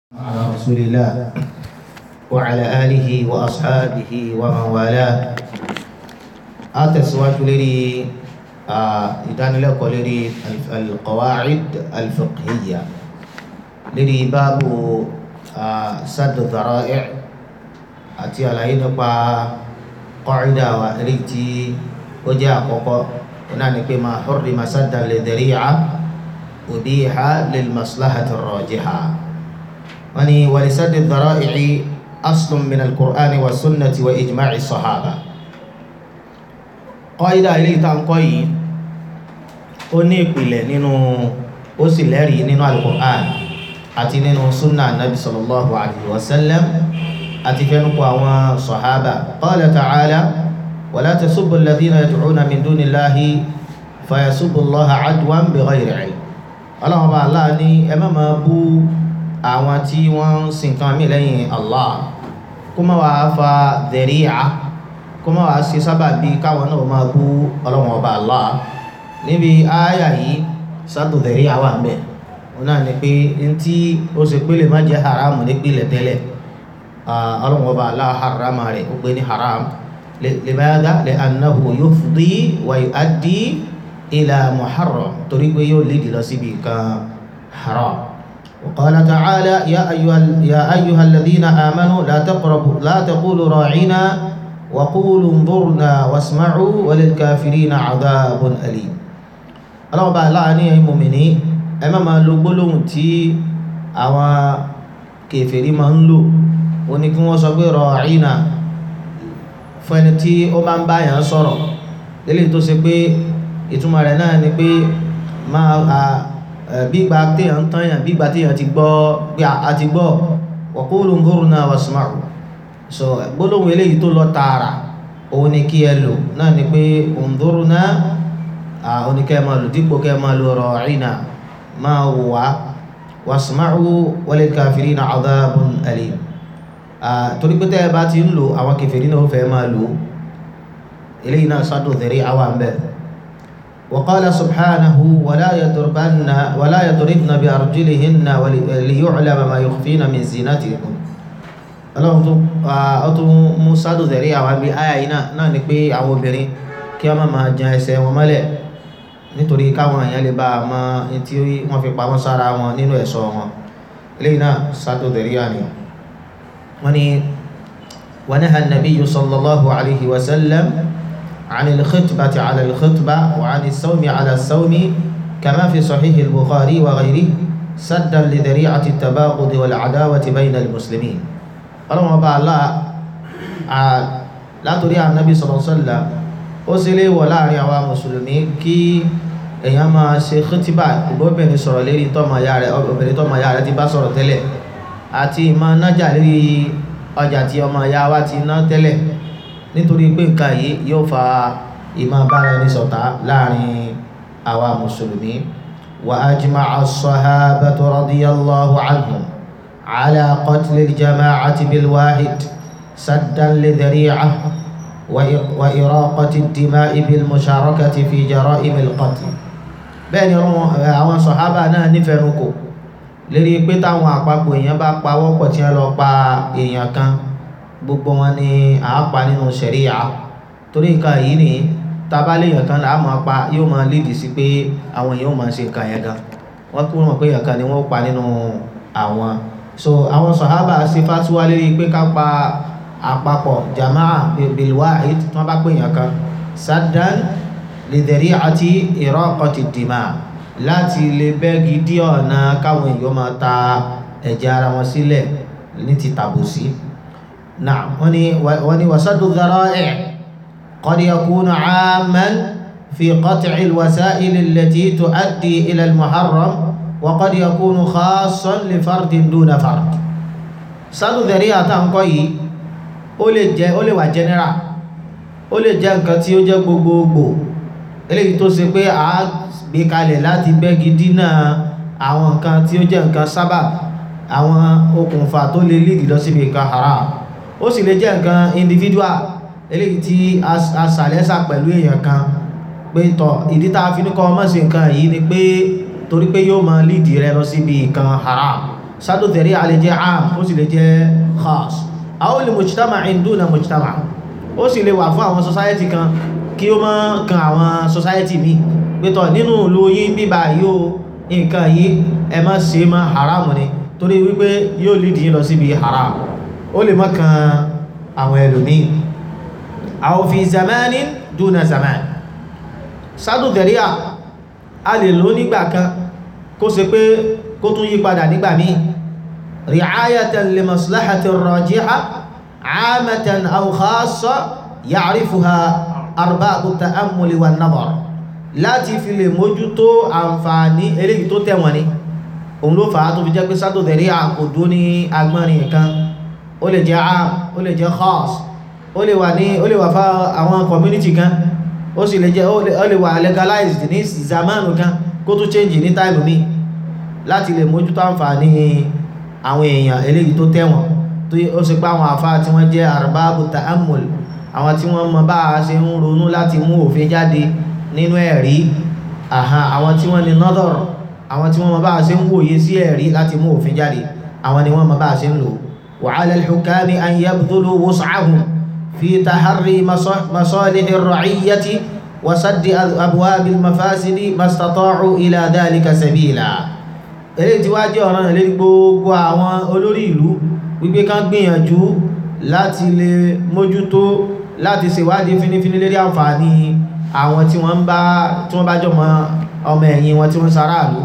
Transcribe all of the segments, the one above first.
على رسول الله وعلى آله وأصحابه ومن والاه أتسواج لري إذن لك لري القواعد الفقهية لري باب سد الذرائع أتي على نقا قاعدة وريتي وجاء قوقو ونعني ما حرم سدا للذريعة أبيح للمصلحة الراجحة وني ولسد الذرائع أصل من القرآن والسنة وإجماع الصحابة قاعدة إليه تنقي ó ní ìpìlẹ̀ nínú ó sì lẹ́rìí nínú alukur'an àti nínú sunna nabi sallallahu alayhi wa sallam àti fẹ́nukú àwọn sọ̀hábà qala ta'ala wala tasubbu alladhina yad'una min dunillahi fayasubbu allaha adwan bighayri ilm ọlọ́run bá aláà ní ẹ má máa bú àwọn tí wọ́n ń sin kan mí lẹ́yìn Allah kó má wàá fa dhari'a kó má wàá ṣe sábàbí káwọn náà máa bú ọlọ́run ọba Allah níbi ááyà yìí sádù dhari'a wà ń bẹ̀ wọn náà ní pé ntí ó ṣe pé lè má jẹ́ haramu nípìnlẹ̀ tẹ́lẹ̀ ọlọ́run ọba Allah harama rẹ̀ ó gbé ní haram limadha li'annahu yufdi wa yu'addi ila muharram torí pé yóò lédi lọ síbi kan haram وقال تعالى يا أيها يا أيها الذين آمنوا لا تقربوا لا تقولوا راعنا وقولوا انظرنا واسمعوا وللكافرين عذاب أليم ọlọ́run bá láàánú ẹ̀yin mùmìnì ẹ má máa lo gbólóhùn tí àwọn kèfèrí máa ń lò ó ní kí wọ́n sọ pé ra'ina fún ẹni tí ó máa ń bá yàn sọ̀rọ̀ lélẹ́yìí tó ṣe pé ìtumọ̀ rẹ̀ náà ni pé máa bígba téèyàn ń tányàn bígba téèyàn ti gbọ́ pé a ti gbọ́ wa qulu unzurna wasma'u so gbólóhùn eléyìí tó lọ tààrà òun ni kí ẹ lò náà ni pé unzurna òun ni kẹ́ ẹ máa lò dípò kẹ́ ẹ máa lò ra'ina máa wò wá wasma'u walil kafirina adhabun alim torí pé tẹ́ ẹ bá ti ń lò àwọn kèfèrí náà ó fẹ́ máa lò eléyìí náà sádò tẹ̀rí àwọn àmbẹ̀ وقال سبحانه ولا يضربن ولا يضربن بأرجلهن ليعلم ما يخفين من زينتهن ọlọ́run tó ọ tó mú sádò tẹ̀rí àwọn àbí àyà yìí náà náà ni pé àwọn obìnrin kí wọ́n má máa jan ẹsẹ̀ wọn mọ́lẹ̀ nítorí káwọn èèyàn lè bá a mọ tí wọ́n fi pamọ́ sára wọn nínú ẹ̀ṣọ́ wọn eléyìí náà sádò tẹ̀rí àníyàn wọ́n ní ونهى النبي صلى الله عليه وسلم عن الخطبة على الخطبة وعن الصوم على الصوم كما في صحيح البخاري وغيره سدا لذريعة التباغض والعداوة بين المسلمين اللهم الله لا تريع النبي صلى الله عليه وسلم أسلي ولا ريع مسلمين كي èèyàn máa ṣe khitiba ìgbóbìnrin sọ̀rọ̀ lérí tọ́mọ ya rẹ̀ obìnrin tọ́mọ ya rẹ̀ ti bá sọ̀rọ̀ tẹ́lẹ̀ àti ìmọ̀ nájà lérí ọjà tí ọmọ ya wa ti ná tẹ́lẹ̀ nítorí pé nǹkan yìí yóò fa ìmọ̀ bára ẹni ṣọ̀tá láàrin àwa mùsùlùmí wa ajma'a as-sahabatu radiyallahu anhum ala qatli al-jama'ati bil wahid saddan li dhari'ah wa iraqati ad-dima'i bil musharakati fi jara'im al-qatl bẹ́ẹ̀ ni àwọn sọ̀hábà náà nífẹ̀ẹ́ kò lérí pé táwọn àpapọ̀ èèyàn bá pawọ́pọ̀ tí wọ́n lọ pa èèyàn kan gbogbo wọn ni àápa nínú ṣẹ̀ríyà torí nǹkan yìí ni tabaléèyàn kan là á máa pa yóò máa lídì sí pé àwọn èèyàn máa ṣe nǹkan yẹn gan wọ́n kúrò mọ̀ pé èèyàn kan ni wọ́n pa nínú àwọn so àwọn sàhábà ṣe fatuwa lérí pé ká pa àpapọ̀ jamaa bilwahid tí wọ́n bá pè èèyàn kan saddan lidhari àti iraqati dima láti lè bẹ́gi dí ọ̀nà káwọn èèyàn máa ta ẹ̀jẹ̀ ara wọn sílẹ̀ ní ti tàbùsí. نعم وني وسد الذرائع قد يكون عاما في قطع الوسائل التي تؤدي إلى المحرم وقد يكون خاصا لفرد دون فرد سد الذريعة تنقي ó lè jẹ́ ó lè wà general ó lè jẹ́ nǹkan tí ó jẹ́ gbogbogbò eléyìí tó ṣe pé a gbé kalẹ̀ láti bẹ́gi dínà àwọn nǹkan tí ó jẹ́ nǹkan sábà àwọn okùnfà tó lè lead lọ síbi nǹkan haram ó sì lè jẹ́ nǹkan individual eléyìí tí a sàlẹ́sà pẹ̀lú èèyàn kan pé tọ̀ ìdí tá a fi ní kọ́ ọmọ sí nǹkan yìí ni pé torí pé yóò máa lídì rẹ lọ síbi nǹkan haram sádù dhari'a lè jẹ́ am ó sì lè jẹ́ khas aw li mujtama'in duna mujtama' ó sì lè wà fún àwọn society kan kí ó má kan àwọn society mi pẹ́tọ̀ nínú ìlú yín bíbá yóò nǹkan yìí ẹ má ṣe má haram ni torí wípé yóò lídì yín lọ síbi haram ó lè má kan àwọn ẹlòmíì aw fi zamanin duna zaman sádù dhari'a a lè lò nígbà kan kó ṣe pé kó tún yí padà nígbà míì ri'ayatan li maslahati rajiha 'amatan aw khassa ya'rifuha arbabu ta'ammuli wan nadar láti fi lè mójútó àǹfààní eléyìí tó tẹ̀wọ̀n ni òun ló fà á tó fi jẹ́ pé sádò dẹ̀rí àkòdó ní agbọ́nrin kan ó lè jẹ́ am ó lè jẹ́ khas ó lè wà ní ó lè wà fá àwọn community kan ó sì lè jẹ́ ó lè wà legalized ní zamanu kan kó tó change ní time mi láti lè mójútó àǹfààní àwọn èèyàn eléyìí tó tẹ̀wọ̀n tó ó sì pé àwọn àfá tí wọ́n jẹ́ arbabu ta'ammul àwọn tí wọ́n mọ bá a ṣe ń ronú láti mú òfin jáde nínú ẹ̀rí àhán àwọn tí wọ́n ní nadar àwọn tí wọ́n mọ bá a ṣe ń wòye sí ẹ̀rí láti mú òfin jáde àwọn ni wọ́n mọ bá a ṣe ń lò wa 'ala al-hukami an yabdhulu wus'ahum fi taharri masalihi ar-ra'iyyati wa saddi abwabi al-mafasidi mastata'u ila dhalika sabila eléyìí tí wá jẹ́ ọ̀ràn lórí gbogbo àwọn olórí ìlú wípé kán gbìyànjú láti lè mójútó láti ṣèwádìí fínífíní lérí àǹfààní àwọn tí wọ́n bá tí wọ́n bá jọmọ ọmọ ẹ̀yìn wọn tí wọ́n sáráàlú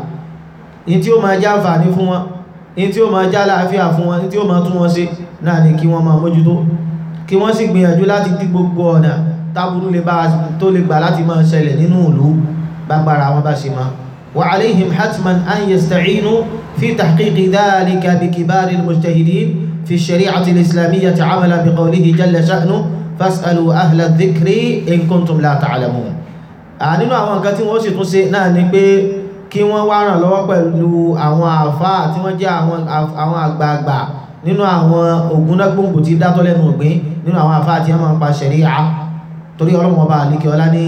in tí ó máa já àǹfààní fún wọn in tí ó máa já láàáfíà fún wọn in tí ó máa tún wọn ṣe náà ni kí wọ́n máa mójútó kí wọ́n sì gbìyànjú láti dí gbogbo ọ̀nà táburú lè bá tó lè gbà láti máa ṣẹlẹ̀ nínú ìlú gbàgbára wọn bá ṣe máa وعليهم حتما أن يستعينوا في تحقيق ذلك بكبار المجتهدين في الشريعة الإسلامية عملا بقوله جل شأنه فاسألوا أهل الذكر إن كنتم لا تعلمون nínú àwọn nǹkan tí wọ́n sì tún ṣe náà ni pé kí wọ́n wá ràn lọ́wọ́ pẹ̀lú àwọn àfáà tí wọ́n jẹ́ àwọn àgbààgbà nínú àwọn ògúnnágbòǹgbò tí dátọ́ lẹ́nu ògbín nínú àwọn àfáà tí wọ́n máa ń pa ṣẹ̀ríà torí ọlọ́wọ́n bá àlékè ọlá ní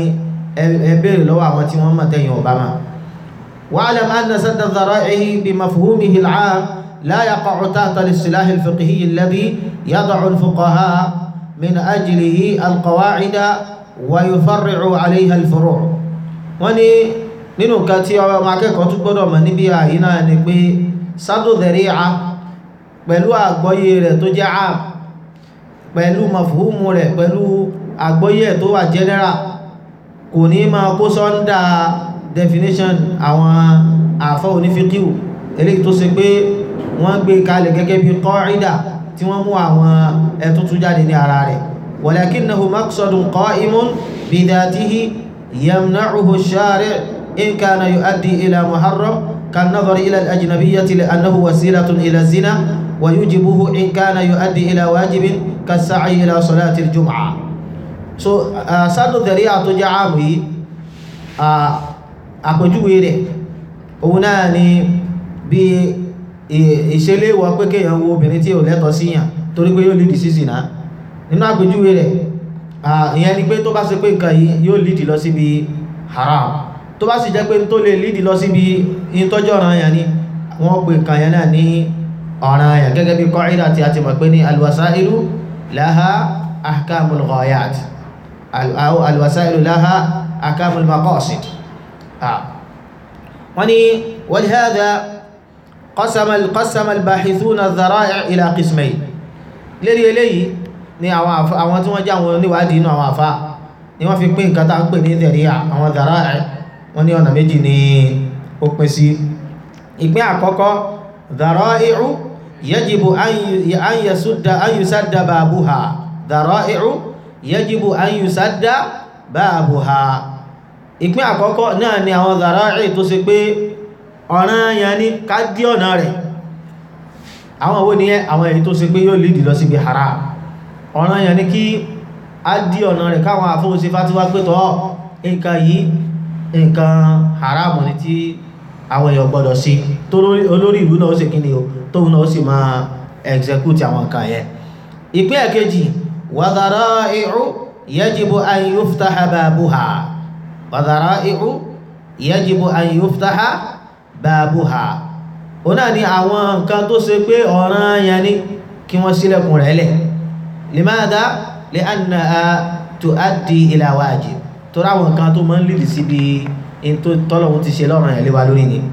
ẹ béèrè lọ́wọ́ àwọn tí wọ́n mọ̀ tẹ̀yìn ọ̀bá máa واعلم أن سد الذرائع بمفهومه العام لا يقع تحت الاصطلاح الفقهي الذي يضع الفقهاء من أجله القواعد ويفرع عليها الفروع وني nínú nǹkan tí ọmọ akẹ́kọ̀ọ́ tún gbọ́dọ̀ mọ̀ níbi àyí náà ni pé sádò dhari'a pẹ̀lú àgbọ́yé rẹ̀ tó jẹ́ àm pẹ̀lú mafhumu rẹ̀ pẹ̀lú àgbọ́yé tó wà general kò ní máa kó sọ́ndà definition àwọn àfọ́ onífíkíù eléyìí tó ṣe pé wọ́n gbé kalẹ̀ gẹ́gẹ́ bí qaida tí wọ́n mú àwọn ẹ̀tútù jáde ní ara rẹ̀ walakinnahu maqsadun qa'imun bidhatihi yamna'uhu ash-shari' in kana yu'addi ila muharram كالنظر إلى الأجنبية لأنه وسيلة إلى الزنا ويجبه إن كان يؤدي إلى واجب كالسعي إلى صلاة الجمعة so uh, sádò dhari'a tó jẹ́ àmì yìí àpèjúwe rẹ̀ òun náà ni bí ìṣẹ́lẹ̀ wọ pé kéèyàn wo obìnrin tí ò lẹ́tọ̀ síyàn torí pé yóò lídì sí zina nínú àpèjúwe rẹ̀ ìyẹn ni pé tó bá ṣe pé nǹkan yìí yóò lídì lọ síbi haram tó bá sì jẹ́ pé tó lè lídì lọ síbi ìtọ́jú ọ̀ràn yẹn ni wọ́n pè nǹkan yẹn náà ní ọ̀ràn yẹn gẹ́gẹ́ bí qaida tí a ti mọ̀ pé ní alwasailu laha ahkamul ghayat alwasailu laha ahkamul maqasid وني ولهذا قسم قسم الباحثون الذرائع الى قسمين lérí eléyìí ni àwọn àwọn tí wọ́n jẹ́ àwọn oníwádìí inú àwọn àfá ni wọ́n fi pín nǹkan tá ń pè ní dhari'a àwọn dhara'i wọ́n ní ọ̀nà méjì ni ó pín sí ìpín àkọ́kọ́ dhara'i'u yajibu an yasudda an yusadda babuha dhara'i'u yajibu an yusadda babuha ìpín àkọ́kọ́ náà ni àwọn dhara'i tó ṣe pé ọ̀ràn yẹn ní ká dí ọ̀nà rẹ̀ àwọn owó ní àwọn èyí tó ṣe pé yóò lìdì lọ síbi haram ọ̀ràn yẹn ní kí á dí ọ̀nà rẹ̀ káwọn àfóhùn sí fátíwá pé tọ́ nǹkan yìí nǹkan haram ní tí àwọn èèyàn gbọ́dọ̀ sí tó olórí ìlú náà ó sì kíni o tóun náà ó sì máa execute àwọn nǹkan yẹn ìpín ẹ̀kejì wa dhara'i'u yajibu an yuftaha babuha wa dhara'i'u yajibu an yuftaha babuha òun náà ni àwọn nǹkan tó ṣe pé ọ̀ranyàn ni kí wọ́n sílẹ̀kùn rẹ̀ lẹ̀ limadha li'annaha tuaddi ila wajib tó ráwọn nǹkan tó máa ń lìdí síbi in tó tọ́lọ̀wọ́ ti ṣe lọ́rùn ẹ̀lẹ́wà lórí ni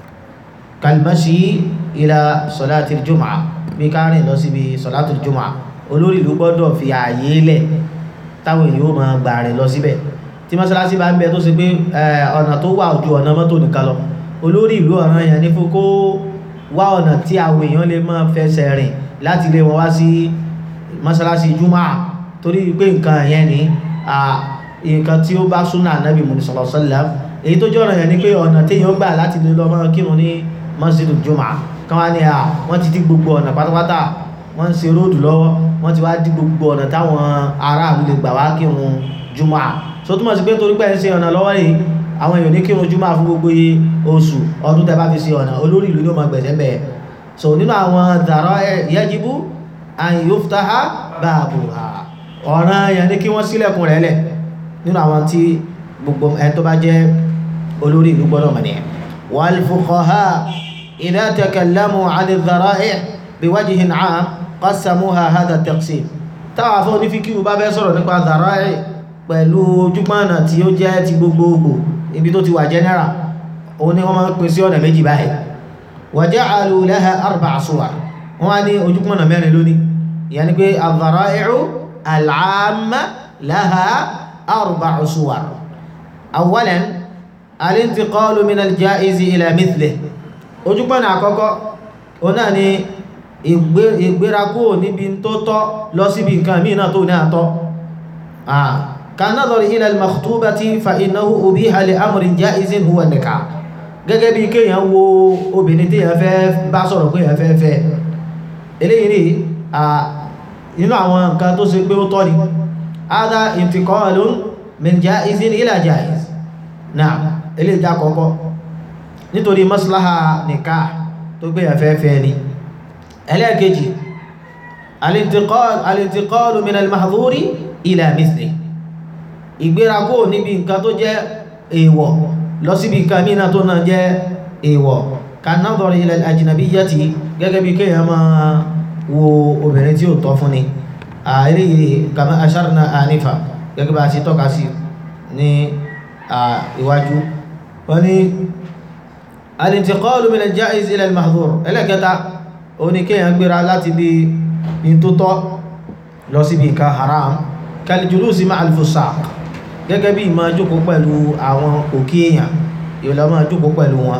kalmashi ila solatil jumaa bí káàrin lọ síbi solatil jumaa olórí ìlú gbọ́dọ̀ fi ààyè lẹ̀ táwọn èèyàn ó máa gbà rìn lọ síbẹ̀ tí mọ́sálásí bá ń bẹ tó ṣe pé ọ̀nà tó wà ojú ọ̀nà mọ́tò nìkan lọ olórí ìlú ọ̀ràn yẹn ní fún kó wá ọ̀nà tí àwọn èèyàn lè máa fẹsẹ̀ rìn láti lé wọn wá sí mọ́sálásí jumaa torí pé nǹkan yẹn ni nǹkan tí ó bá súnà nábì mùsùlùmí sallallahu alaihi wasallam èyí tó jọ́ràn yẹn ni pé ọ̀nà téèyàn gbà láti lè lọ máa kírun ní masjidul jumaa kan wá ní à wọ́n ti dí gbogbo ọ̀nà pátápátá wọ́n ń ṣe róòdù lọ́wọ́ wọ́n ti wá dí gbogbo ọ̀nà táwọn aráàlú lè gbà wá kírun jumaa so túmọ̀ sí pé torí pé ẹ̀ ń ṣe ọ̀nà lọ́wọ́ yìí àwọn èèyàn ní kírun jumaa fún gbogbo iye oṣù ọdún tẹ́ bá fi ṣe ọ̀nà olórí ìlú yóò máa gbẹ̀sẹ̀ bẹ́ẹ̀ so nínú àwọn dàrọ́ yajibu an yuftaha babuha ọ̀ràn yẹn ni kí wọ́n ṣílẹ̀kùn rẹ̀ lẹ̀ nínú àwọn tí gbogbo ẹ̀ tó bá jẹ́ olórí ìlú gbọ́dọ̀ mọ̀ nìyẹn wal fuqaha idha takallamu 'ani adh-dhara'i' biwajhin 'am qassamuha hadha at-taqsim táwọn afọ́ ní fíkíwù bá fẹ́ sọ̀rọ̀ nípa dhara'i' pẹ̀lú ojúpọ̀nà tí ó jẹ́ ti gbogbogbò ibi tó ti wà general òun ni wọ́n máa ń pín sí ọ̀nà méjì báyìí wa ja'alu laha arba'a suwar wọ́n wá ní ojúpọ̀nà mẹ́rin lónìí ìyẹn ni pé adh-dhara'i'u al-'amma laha arba'u suwar awwalan al-intiqalu min al-ja'izi ila mithlihi ojúpọ̀nà àkọ́kọ́ òun náà ni ìgbérakó níbi tó tọ́ lọ síbi nǹkan míì náà tó ní àtọ́ كالنظر إلى المخطوبة فإنه أبيح لأمر جائز هو النكاح gẹ́gẹ́ bí kéèyàn wo obìnrin tí èèyàn fẹ́ bá sọ̀rọ̀ pé èèyàn fẹ́ fẹ́ eléyìí rí nínú àwọn nǹkan tó ṣe pé ó tọ́ ni هذا انتقال من جائز إلى جائز náà eléyìí já kọ́kọ́ nítorí maslaha nikah tó gbé èèyàn fẹ́ fẹ́ ni ẹlẹ́ẹ̀kejì الانتقال الانتقال من المحظور ila mithli ìgbérakó níbi nǹkan tó jẹ́ èèwọ̀ lọ síbi nǹkan mìíràn tó náà jẹ́ èèwọ̀ kan-nadhari ila al-ajnabiyyati gẹ́gẹ́ bí kéèyàn máa wo obìnrin tí ó tọ́ fún ni eléyìí kama asharna anifa gẹ́gẹ́ bá a ṣe tọ́ka sí ní iwájú wọ́n ní al-intiqalu min al-ja'iz ila al-mahdhur ẹlẹ́kẹta ó ní kéèyàn gbéra láti bí in tó tọ́ lọ síbi nǹkan haram kalijulusi ma alfusaq gẹ́gẹ́ bí ìmá jókòó pẹ̀lú àwọn òkè èèyàn ìwòlá máa jókòó pẹ̀lú wọn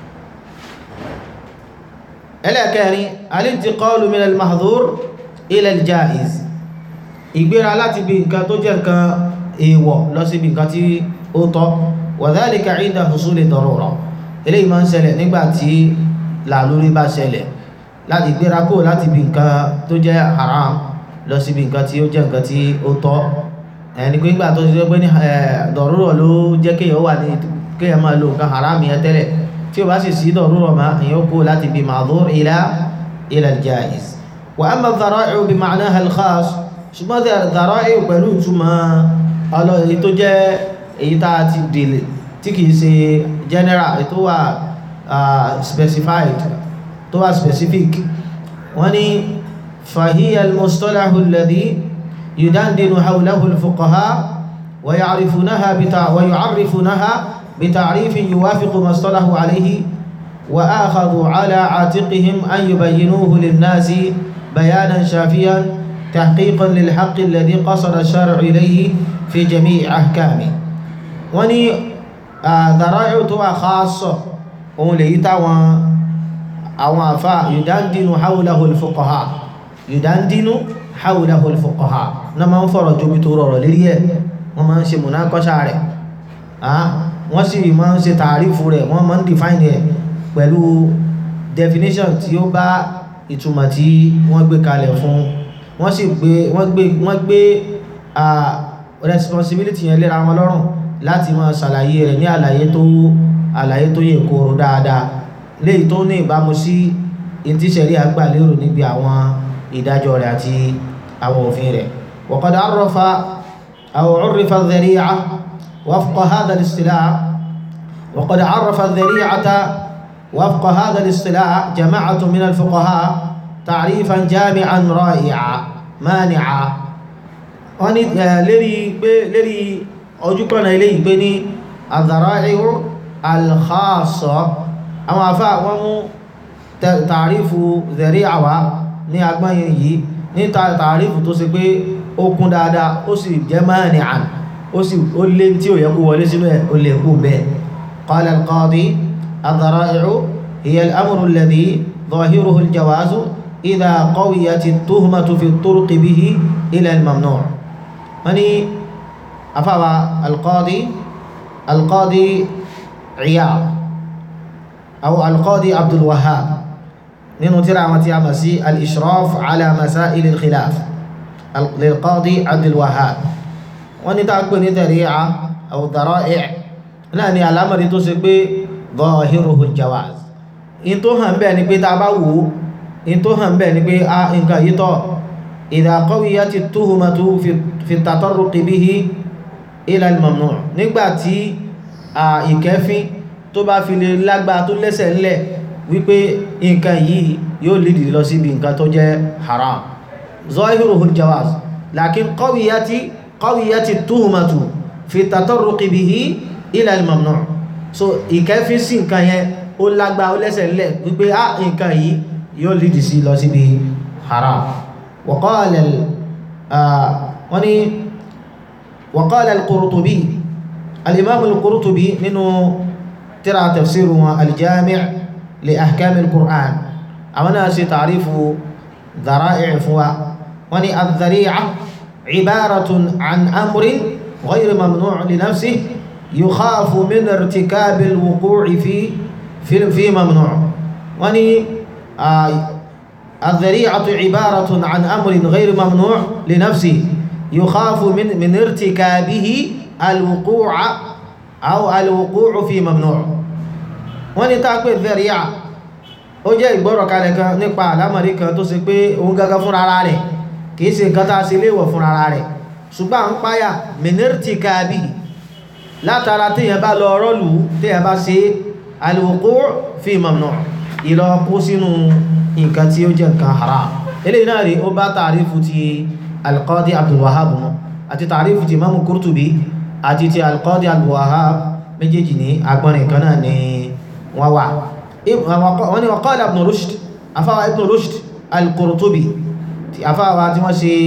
ẹlẹ́kẹrin alintiqalu min al-mahdhur ila al-jaiz ìgbéra láti bí nǹkan tó jẹ́ nǹkan èèwọ̀ lọ sí bí nǹkan tí ó tọ́ wa dhalika 'inda husuli darura eléyìí máa ń ṣẹlẹ̀ nígbà tí làlórí bá ṣẹlẹ̀ láti gbéra kó láti bí nǹkan tó jẹ́ haram lọ síbi nǹkan tí ó jẹ́ nǹkan tí ó tọ́ ẹni pé nígbà tó ṣe pé ní dọ̀rúrọ̀ ló jẹ́ kéèyàn wà ní kéèyàn máa lo nǹkan haram yẹn tẹ́lẹ̀ tí ó bá sì sí dọ̀rúrọ̀ máa èèyàn kó láti bí ma'dhur ila ila al-jaiz wa amma ad-dhara'i'u bi ma'naha al-khas ṣùgbọ́n ad-dhara'i'u pẹ̀lú ìtumọ̀ ọlọ́ èyí tó jẹ́ èyí tá a ti dèlè tí kìí ṣe general èyí tó wà specified tó wà specific wọ́n ní فهي المصطلح الذي يدندن حوله الفقهاء ويعرفونها بتع ويعرفونها بتعريف يوافق ما اصطلحوا عليه وآخذوا على عاتقهم أن يبينوه للناس بيانا شافيا تحقيقا للحق الذي قصد الشارع إليه في جميع أحكامه وني ذرائع توا خاصة وليتا أو يدندن حوله الفقهاء yùdándínú hawlahul fuqaha na ma ń fọ̀rọ̀ jóbi tó rọrọ̀ lérí ẹ̀ wọ́n ma ń ṣe múnákọ́ṣà rẹ̀ wọ́n sì ma ń ṣe tààrífù rẹ̀ wọ́n ma ń define ẹ̀ pẹ̀lú definition tí ó bá ìtumọ̀ tí wọ́n gbé kalẹ̀ fún wọ́n sì gbé wọ́n gbé wọ́n gbé responsibility yẹn léra wọn lọ́rùn láti máa ṣàlàyé rẹ̀ ní àlàyé tó àlàyé tó yẹ kóró dáadáa léyìí tó ní ìbámu sí ìtísẹ̀rí àgbàlérò níbi àwọn ìdájọ́ rẹ̀ àti àwọn òfin rẹ̀ وقد عرف أو عرف الذريعة وفق هذا الاصطلاح وقد عرف الذريعة وفق هذا الاصطلاح جماعة من الفقهاء تعريفا جامعا رائعا مانعا wọ́n ní lérí pé lérí ojúkọ̀nà ilé ìgbé ní الذرائع الخاصة àwọn afá wọ́n mú tàrífù dhari'a wá ní agbáyìn yìí ní tàrífù tó ṣe pé ó kún dáadáa ó sì jẹ́ mani'an ó sì ó lé tí ó yẹ kó wọlé sínú ẹ̀ ó lè kú bẹ́ẹ̀ قال القاضي الذرائع هي الأمر الذي ظاهره الجواز إذا قويت التهمة في الطرق به إلى الممنوع يعني أفوى القاضي القاضي عياض أو القاضي عبد الوهاب ننترى متيامسي الإشراف على مسائل الخلاف للقاضي عبد الوهاب ونتعقب ذريعة أو ذرائع náà ni alámọ̀rí tó ṣe pé zahiruhu jawaz in tó hàn bẹ́ẹ̀ ni pé ta bá wò in tó hàn bẹ́ẹ̀ ni pé a nǹkan yìí tọ́ idha qawiyati tuhmatu fi tatarruqi bihi ila al-mamnu' nígbàtí ìkẹfín tó bá fi lè lágbá tó lẹ́sẹ̀ ńlẹ̀ wípé nǹkan yìí yóò lìdì lọ síbi nǹkan tó jẹ́ haram zahiruhu jawaz lakin qawiyati qawiyati tuhmatu fi tatarruqi bihi ila al-mamnu' so ìkẹfín sí nǹkan yẹn ó lágbá ó lẹ́sẹ̀ ńlẹ̀ wípé á nǹkan yìí yóò lìdì sí lọ síbi haram wa qala wọ́n ni wa qala al-Qurtubi al-imam al-Qurtubi nínú tírà tafsiru wọn al-Jami' li ahkam al-Qur'an àwọn náà ṣe ta'rifu dhara'i' fún wa wọ́n ni adh-dhari'a ibaratun an amrin ghayr mamnu' li nafsihi يخاف من ارتكاب الوقوع في في في ممنوع وني آه الذريعة عبارة عن أمر غير ممنوع لنفسه يخاف من من ارتكابه الوقوع أو الوقوع في ممنوع وني تاكل الذريعة ó jẹ́ ìgbọ́rọ̀ kalẹ̀ kan nípa àlámọ̀rí kan tó ṣe pé òun gangan fúnra ara rẹ̀ kìí ṣe nǹkan tá a ṣe léèwọ̀ fúnra ara rẹ̀ ṣùgbọ́n à ń páyà minirtikabi látara tíyàn bá lọ rọ́lù tíyàn bá ṣe al-wuqu' fi mamnu' ìlọ kó sínú nǹkan tí ó jẹ́ nǹkan haram ilé náà rí ó bá tàrífù ti al-Qadi Abdul Wahhab mú àti tàrífù ti Imam Qurtubi àti ti al-Qadi Abdul Wahhab méjèèjì ní agbọ́nrin kan náà ni wọ́n wà wọ́n ni wa qala Ibn Rushd afáwà Ibn Rushd al-Qurtubi afáwà tí wọ́n ṣe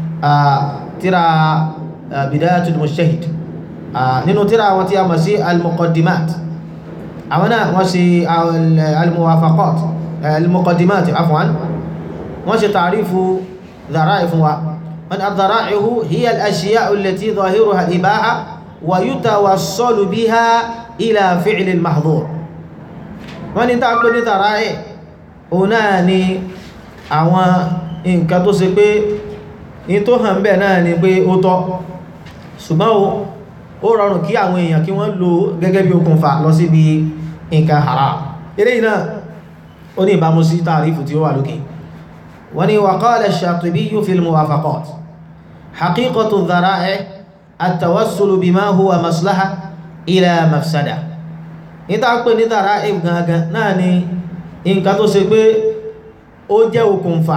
tíra Bidayatul Mujtahid nínú tíra àwọn tí a mọ̀ sí al-muqaddimat àwọn náà wọ́n ṣe al-muwafaqat al-muqaddimat afwan wọ́n ṣe tàrífù dhara'i fún wa wọ́n ad-dhara'ihu hiya al-ashya'u allati zahiruha al-ibaha wa yutawassalu biha ila fi'li al-mahdhur wọ́n ní tàbí ní dhara'i òun náà ni àwọn nǹkan tó ṣe pé ní tó hàn bẹ́ẹ̀ náà ni pé ó tọ́ ṣùgbọ́n ó rọrùn kí àwọn èèyàn kí wọ́n lò gẹ́gẹ́ bí okùnfà lọ síbi nǹkan haram eré iná ó ní ìbámu sí tàrífù tí ó wà lókè wọ́n ni wa qala ash-Shatibi fi al-muwafaqat haqiqatu dhara'i at-tawassulu bima huwa maslaha ila mafsada níta pé ní dhara'i gangan náà ni nǹkan tó ṣe pé ó jẹ́ okùnfà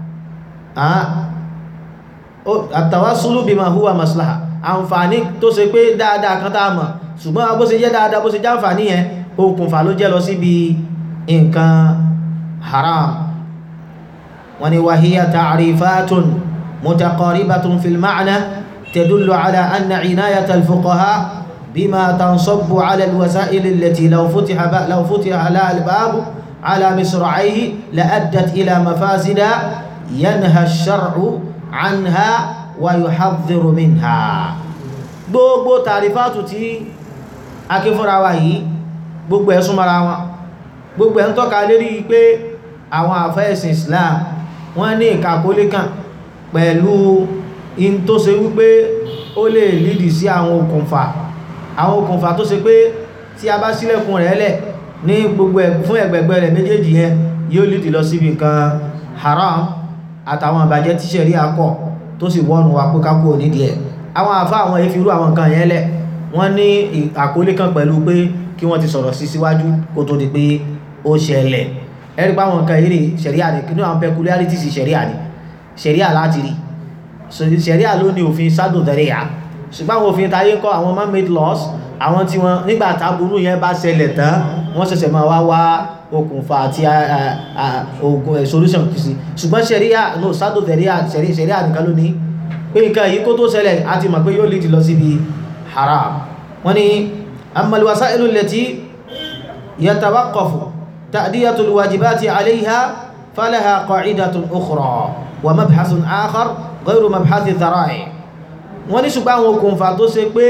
at-tawassulu bima huwa maslaha àǹfààní tó ṣe pé dáadáa kan tá a mọ̀ ṣùgbọ́n bó ṣe jẹ́ dáadáa bó ṣe jẹ́ àǹfààní yẹn okùnfà ló jẹ́ lọ síbi nǹkan haram wọ́n ní wàhíyà ta'rifatun mutaqaribatun fil ma'na tadullu ala anna inayata al-fuqaha bima tansabbu ala al-wasa'il allati law futiha law futiha la al-bab ala misra'ihi la addat ila mafasida yanha ash-shar'u anha wa yuhadhdhiru minha gbogbo tàrífàtù tí akífúnra wa yìí gbogbo ẹ̀ súnmọ́ra wọn gbogbo ẹ̀ ń tọ́ka lérí pé àwọn àfẹ́ẹ̀sìn Islam wọ́n ní ìkàkólé kan pẹ̀lú in tó ṣe wípé ó lè lídì sí àwọn okùnfà àwọn okùnfà tó ṣe pé tí a bá sílẹ̀kùn rẹ̀ lẹ̀ ní gbogbo fún ẹgbẹ̀gbẹ̀ rẹ̀ méjèèjì yẹn yóò lídì lọ síbi nǹkan haram àtàwọn àbàjẹ́ tíṣẹ̀rí akọ̀ tó sì wọ́nu wa pé kákò nídìí ẹ̀ àwọn àfá àwọn ìfirú àwọn nǹkan yẹn lẹ̀ wọ́n ní àkólé kan pẹ̀lú pé kí wọ́n ti sọ̀rọ̀ sí síwájú kó tó di pé ó ṣẹlẹ̀ ẹ̀rí pa àwọn nǹkan eré ṣẹ̀ríà ní kí ní àwọn peculiarities ṣẹ̀ríà ní ṣẹ̀ríà láti rí ṣẹ̀ríà ló ní òfin sádò dẹ̀ríà ṣùgbọ́n àwọn òfin táyé ń kọ́ àwọn man-made laws àwọn tí wọ́n nígbà táburú yẹn bá ṣẹlẹ̀ tán wọ́n ṣẹ̀ṣẹ̀ máa wá wá okùnfà àti ogun solution sí ṣùgbọ́n ṣẹ̀ríà no sádò dẹ̀ríà ṣẹ̀ríà nìkan ló ní pé nǹkan yìí kó tó ṣẹlẹ̀ a ti mọ̀ pé yóò lead lọ síbi haram wọ́n ní ammal wasailu allati yatawaqqafu ta'diyatu alwajibati alayha falaha qa'idatun ukhra wa mabhasun akhar ghayru mabhathi dhara'i wọ́n ní ṣùgbọ́n àwọn okùnfà tó ṣe pé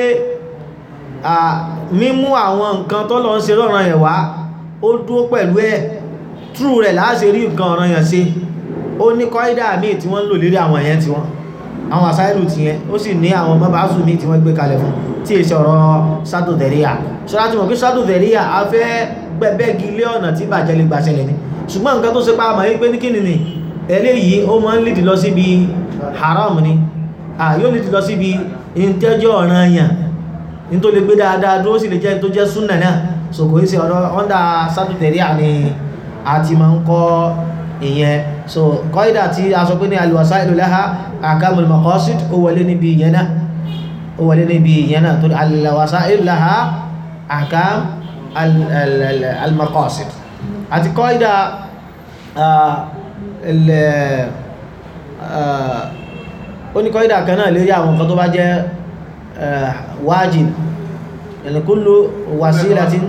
mímú àwọn nǹkan tó lọ ń ṣe lọ́rọ̀ yẹn wá ó dúó pẹ̀lú ẹ̀ trú rẹ̀ láàṣẹ rí nǹkan ọ̀rọ̀ yẹn ṣe ó ní kọ́ídà míì tí wọ́n ń lò lérí àwọn ẹ̀yẹn tí wọ́n àwọn àsáìlù ti yẹn ó sì ní àwọn mọ́bàásù míì tí wọ́n gbé kalẹ̀ fún tí èṣẹ́ ọ̀rọ̀ sádò dẹ̀ríà ṣọ́lá tí mọ̀ pé sádò dẹ̀ríà a fẹ́ gbẹ̀bẹ́gi ilé ọ̀nà tí bàjẹ́ lè gbàṣẹlẹ̀ ni ṣùgbọ́n nǹkan tó ṣe pa àmọ́ pé ní kíni ni eléyìí ó máa ń lìdí lọ síbi haram ni yóò lìdí lọ síbi ìtẹ́jọ́ ọ̀ràn yàn ní tó lè gbé dáadáa dúró sì lè jẹ́ tó jẹ́ súnà náà so kò í ṣe ọ̀rọ̀ ọ́ndà sádò dẹ̀ríà ni a ti máa ń kọ́ ìyẹn so kọ́ídà tí a sọ pé ní alwasailu laha akamul maqasid ó wọlé níbi ìyẹn náà ó wọlé níbi ìyẹn náà torí alwasailu laha akam almaqasid àti kọ́ídà ó ní kọ́ídà kan náà lérí àwọn nǹkan tó bá jẹ́ wájib yani kullu wasilatin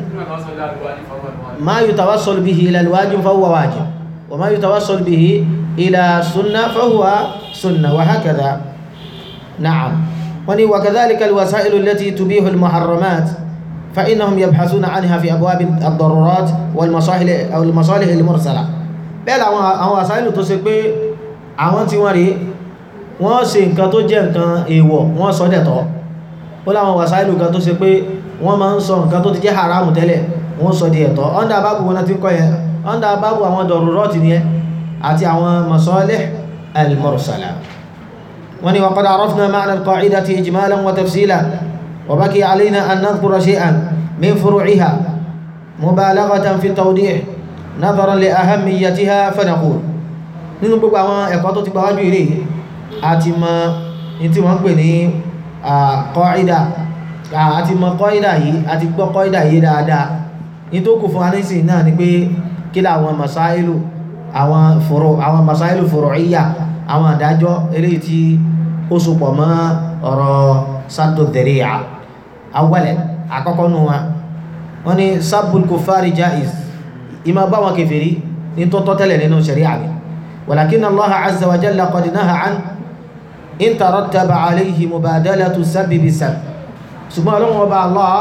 ma yutawassalu bihi ila alwajib fa huwa wajib وما يتوصل به إلى سنة فهو سنة وهكذا نعم وكذلك الوسائل التي تبيح المحرمات فإنهم يبحثون عنها في أبواب الضرورات والمصالح أو المصالح المرسلة bẹ́ẹ̀ àwọn àwọn àsáìlù tó ṣe pé àwọn tí wọ́n rí wọ́n ṣe nǹkan tó jẹ́ nǹkan èèwọ̀ wọ́n sọ dẹ̀tọ́ ó láwọn wàsáìlù kan tó ṣe pé wọ́n máa ń sọ nǹkan tó ti jẹ́ haramu tẹ́lẹ̀ wọ́n sọ di ẹ̀tọ́ ọ́ndà bábù wọn ti kọ́ yẹn ọ́ndà bábù àwọn dọ̀rọ̀rọ̀tì ni ẹ àti àwọn masalih al-mursala wọ́n ni waqad arafna ma'na al-qa'idati ijmalan wa tafsila wa baki alayna an nadhkura shay'an min furu'iha mubalaghatan fi tawdih nadharan li ahammiyatiha fa naqul nínú gbogbo àwọn ẹ̀kọ́ tó ti gbáwájú ilé àti mọ ní tí wọ́n pè ní qa'ida àti mọ qa'ida yìí àti gbọ́ qa'ida yìí dáadáa ní tó kù fún anísìn náà ni pé kí láwọn masáìlù àwọn fòrò àwọn masáìlù furu'iyya àwọn àdájọ́ eléyìí tí ó sopọ̀ mọ́ ọ̀rọ̀ saddu dhari'a awwala àkọ́kọ́ nù wọn wọ́n ní sabbul kuffari jaiz ìmọ̀ bá wọn kèfèrí ní tó tọ́ tẹ́lẹ̀ nínú sharia ni walakin Allah azza wa jalla qad naha an in tarattaba alayhi mubadalatu sabbi bi sabb ṣùgbọ́n ọlọ́run ọba Allah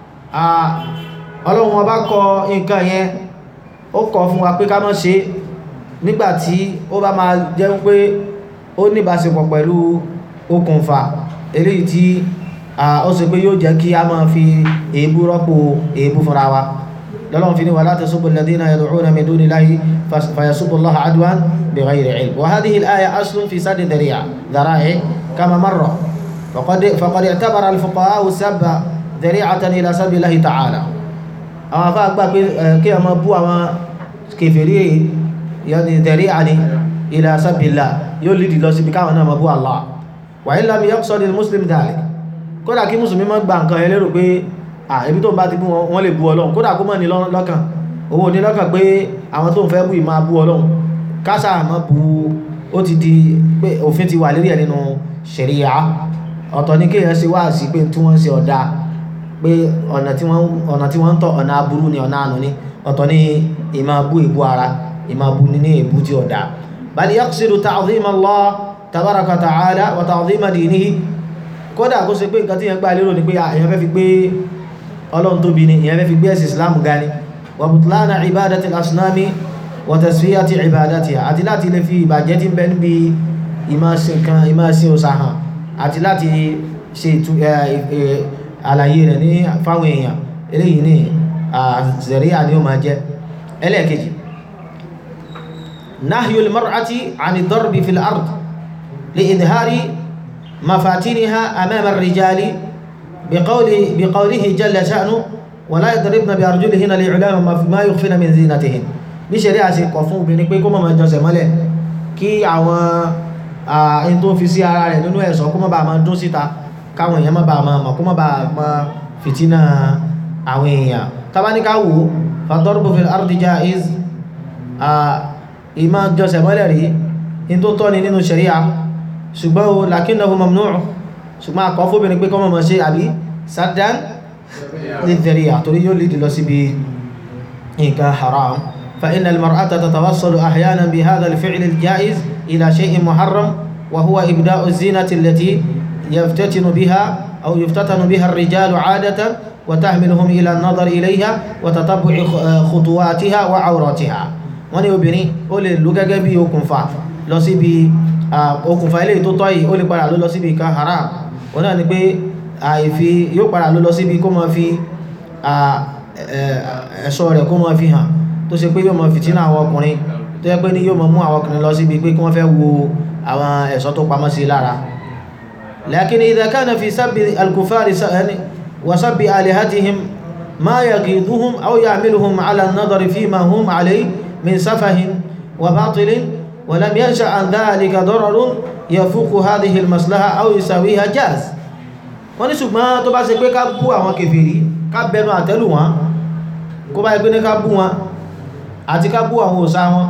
ọlọ́run ọba kọ nǹkan yẹn ó kọ fún wa pé ká má ṣe nígbàtí ó bá máa jẹ́ pé ó níbáṣepọ̀ pẹ̀lú okùnfà eléyìí tí ó ṣe pé yóò jẹ́ kí a máa fi èébú rọ́pò èébú fúnra wa lọ́lọ́run fi ní wala tasubbu alladhina yad'una min dunillahi fayasubbu Allaha adwan bighayri ilm wa hadhihi al-aya aslun fi saddi dhara'i kama marra faqad i'tabara al-fuqaha'u sabba dhari'atan ila sabbi Allahi ta'ala àwọn afá gbà pé kí a máa bú àwọn kèfèrí yọni dhari'a ni ila sabbi Allah yóò lìdí lọ síbi káwọn náà máa bú Allah wa in lam yaqsad al-muslim dhalik kódà kí mùsùlùmí má gba nǹkan yẹn lérò pé àìbí tó ń bá ti bú wọn lè bú ọlọ́run kódà kó mọ́ ní lọ́kàn owó ní lọ́kàn pé àwọn tó ń fẹ́ bú ì máa bú ọlọ́run kásà mọ́ bú ó ti di pé òfin ti wà lérí ẹ̀ nínú ṣẹ̀ríyà ọ̀tọ̀ ní kéèyàn ṣe wá sí pé tí wọ́n ń ṣe ọ̀dà pé ọ̀nà tí wọ́n ń tọ̀ ọ̀nà aburú ni ọ̀nà àánú ni ọ̀tọ̀ ní ìmọ̀ bú ìbú ara ìmọ̀ bú ní ní ìbú tí ọ̀dà bal yaqsidu ta'zim Allah tabaraka ta'ala wa ta'zima dinihi kódà kó ṣe pé nǹkan tí yẹn gbà lérò ni pé èèyàn fẹ́ fi gbé ọlọ́run tóbi ni ìyẹn fẹ́ fi gbé ẹ̀sì islam ga ni wa butlana ibadati al-asnami wa tasfiyati ibadati àti láti lè fi ìbàjẹ́ tí ń bẹ níbi ìmáṣin òsà hàn àti láti ṣe àlàyé rẹ̀ ní fáwọn èèyàn eléyìí ní àzẹ̀ríà ni ó máa jẹ́ ẹlẹ́ẹ̀kejì nahyul mar'ati ani darbi fil ard li idhari mafatiniha amama ar-rijali بقوله, بقوله جل شأنه wala yadribna bi arjulihinna li'ulama ma yukhfina min zinatihin bí ṣẹ̀rí àṣẹ kọ̀ fún obìnrin pé kó má máa jọsẹ̀ mọ́lẹ̀ kí àwọn ẹni tó fi sí ara rẹ̀ nínú ẹ̀ṣọ́ kó má bàa máa dún síta káwọn èèyàn má bàa máa mọ̀ kó má bàa máa fìtínà àwọn èèyàn tabaníká wò fàtọ́rùbù fil ardi jaiz ìmá jọsẹ̀ mọ́lẹ̀ rí in tó tọ́ ni nínú ṣẹ̀ríà ṣùgbọ́n o lakinnahu mamnu' ṣùgbọ́n àkọ́ fóbìnrin pé kọ́ mọ̀ ṣe àbí saddan lidhari'a torí yóò lìdí lọ síbi nǹkan haram fa inna al-mar'ata tatawassalu ahyanan bi hadha al-fi'l al-ja'iz ila shay'in muharram wa huwa ibda'u az-zinati allati yaftatinu biha aw yuftatanu biha ar-rijalu 'adatan wa tahmiluhum ila an-nadar ilayha wa tatabbu'i khutuwatiha wa 'awratiha wọ́n ní obìnrin ó lè lò gẹ́gẹ́ bí okùnfà lọ síbi okùnfà ilé tó tọ́ yìí ó lè padà ló lọ síbi kan haram òun náà ni pé àìfi yóò padà ló lọ síbi kó máa fi ẹ̀ṣọ́ rẹ̀ kó máa fi hàn tó ṣe pé yóò máa fìtínà àwọn ọkùnrin tó yẹ pé ní yóò máa mú àwọn ọkùnrin lọ síbi pé kí wọ́n fẹ́ wo àwọn ẹ̀ṣọ́ tó pamọ́ sí lára lakin idha kana fi sabbi al-kufari wa sabbi alihatihim ma yaqiduhum aw ya'miluhum ala an-nadari fima hum alayhi من سفه وباطل ولم ينشأ عن ذلك ضرر يفوق هذه المصلحة أو يساويها جاز wọ́n ní ṣùgbọ́n tó bá ṣe pé ká bú àwọn kèfèrí ká bẹnu àtẹ́lù wọn kó bá ẹgbẹ́ ní ká bú wọn àti ká bú àwọn òsà wọn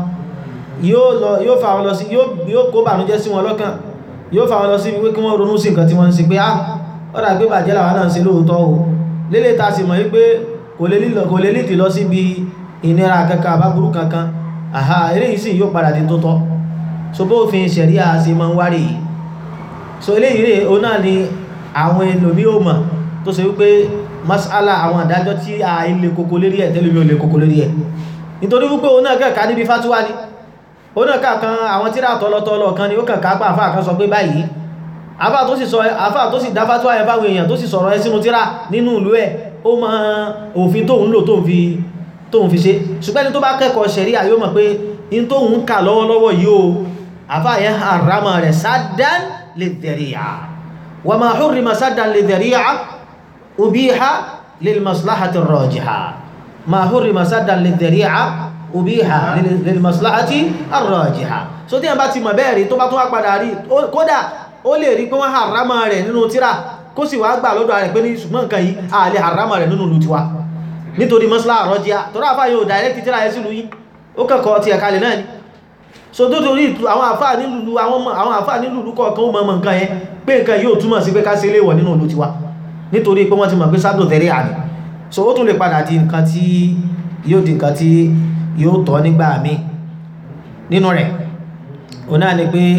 yóò fà wọn lọ sí yóò kó bànújẹ́ sí wọn lọ́kàn yóò fà wọn lọ sí wípé kí wọ́n ronú sí nǹkan tí wọ́n ń ṣe pé á ọ̀dà pé bàjẹ́ làwọn náà ń ṣe lóòótọ́ o lélẹ̀ ta sì mọ̀ wípé kò lè lìdí lọ síbi ìnira kankan àbábúrú kankan àhá eléyìí sì yóò padà di tó tọ́ so bó fi ṣẹ̀ríà sí ma ń wárí yìí so eléyìí rẹ̀ o náà ni àwọn ẹlòmí ò mọ̀ tó ṣe wípé masala àwọn àdájọ́ tí a ilé kòkó lérí ẹ̀ tẹ́lómi ò lè kòkó lérí ẹ̀ nítorí wípé o náà kẹ́ẹ̀ká níbi fátúwá ni o náà kàkan àwọn tíra tọ́lọ́tọ́lọ́ kan ni ó kàn kápá àfáà kan sọ pé báyìí àfáà tó sì sọ àfáà tó sì dá fátúwá ẹ̀ fáwọn èèyàn tó sì sọ̀rọ̀ ẹ sínú tíra nínú ìlú ẹ̀ ó mọ òfin tóun lò tóun fi tóun fi ṣe ṣùgbọ́n ẹni tó bá kẹ́kọ̀ọ́ ṣẹ̀ríà yóò mọ̀ pé in tóun ń kà lọ́wọ́lọ́wọ́ yóò àfáàyẹ́ harama rẹ̀ saddan lidhari'a wa ma hurrima saddan lidhari'a ubiha lil maslahati ar-rajiha ma hurrima saddan lidhari'a ubiha lil maslahati ar-rajiha so tí a bá ti mọ̀ bẹ́ẹ̀ rí tó bá tún wá padà rí kódà ó lè rí pé wọ́n harama rẹ̀ nínú tíra kó sì wá gbà lọ́dọ̀ rẹ̀ pé ní ṣùgbọ́n nǹkan yìí a lè harama rẹ̀ nínú lùtiwa nítorí mọ́sílá àrọ́jíá tó ráfà yóò direct tíra ẹ sílùú yí ó kẹ́kọ̀ọ́ ti ẹ̀kalẹ̀ náà ni so tó torí àwọn àfáà nílùú àwọn àfáà nílùú kọ̀ọ̀kan ó mọ̀ nǹkan yẹn pé nǹkan yóò túmọ̀ sí pé ká ṣe léwọ̀ nínú ìlú tiwa nítorí pé wọ́n ti mọ̀ pé sádò tẹ̀rí àní so ó tún lè padà di nǹkan tí yóò di nǹkan tí yóò tọ́ nígbà mí nínú rẹ̀ ó náà ni pé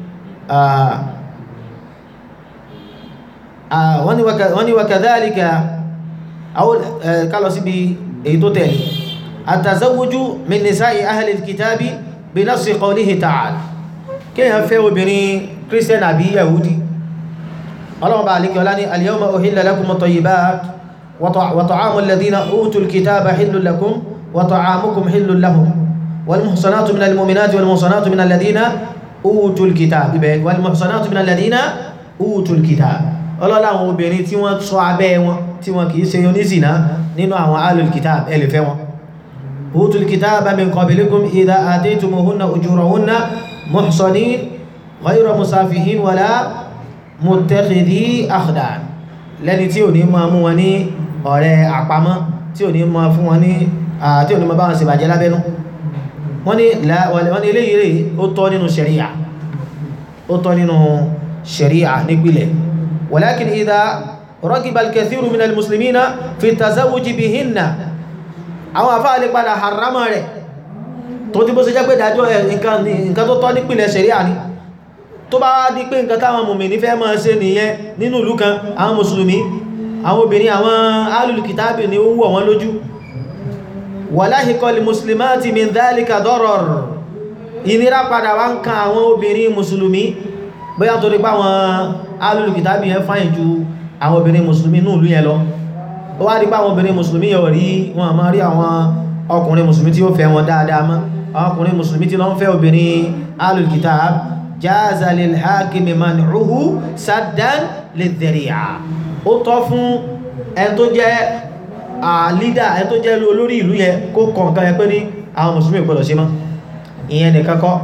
wọ́n ni wakadhalika àwọn kálọ̀ síbi èyí tó tẹ̀lé àtàzáwójú min nisa'i ahli al-kitabi bí nafsi qawlihi ta'ala kíyàn fẹ́ obìnrin christian àbí yahudi ọlọ́mọba alikẹ́ ọlá ní al-yawma uhilla lakum at-tayyibat wa ta'amu alladhina utul kitaba hillun lakum wa ta'amukum hillun lahum wal muhsanatu minal mu'minati wal muhsanatu minal ladhina utul kitab ibẹ̀ wal muhsanatu minal ladhina utul kitab ọlọ́lá àwọn obìnrin tí wọ́n ṣọ́ abẹ́ wọn tí wọn kìí ṣe oníṣìná nínú àwọn alul kitab ẹlẹ́fẹ́ wọn utul kitaba min qablikum idha ataytumuhunna ujurahunna muhsanin ghayra musafihin wala muttakhidhi akhdan lẹ́ni tí ò ní máa mú wọn ní ọ̀rẹ́ àpamọ́ tí ò ní máa fún wọn ní tí ò ní máa bá wọn ṣe bàjẹ́ lábẹ́nú wọ́n ní eléyìí rẹ̀ ó tọ́ nínú ṣẹ̀ríà ó tọ́ nínú ṣẹ̀ríà nípìlẹ̀ walakin idha رغب الكثير من المسلمين في التزوج بهن àwọn àfáà lè padà harama rẹ̀ tó tí bó ṣe jẹ́ pé dájọ́ nǹkan tó tọ́ nípìnlẹ̀ ṣẹ̀ríà ní tó bá di pé nǹkan táwọn mùmínì fẹ́ máa ṣe nìyẹn nínú ìlú kan àwọn mùsùlùmí àwọn obìnrin àwọn alùlùkítàbì ni ó wọ̀ wọ́n lójú walahiqa al-muslimati min dhalika darar ìnira padà wá ń kan àwọn obìnrin mùsùlùmí bóyá torí pé àwọn alùlùkítàbì yẹn fáyìn ju àwọn obìnrin mùsùlùmí ní ìlú yẹn lọ ó wá rí pé àwọn obìnrin mùsùlùmí yọ rí wọn máa rí àwọn ọkùnrin mùsùlùmí tí ó fẹ́ wọn dáadáa mọ́ àwọn ọkùnrin mùsùlùmí tí lọ ń fẹ́ obìnrin alul kitab jaza lil hakimi man'uhu saddan lidhari'a ó tọ́ fún ẹn tó jẹ́ lídà ẹ tó jẹ́ olórí ìlú yẹn kó kọ̀ nǹkan yẹn pé ní àwọn mùsùlùmí gbọ́dọ̀ ṣe mọ́ ìyẹn nìkan kọ́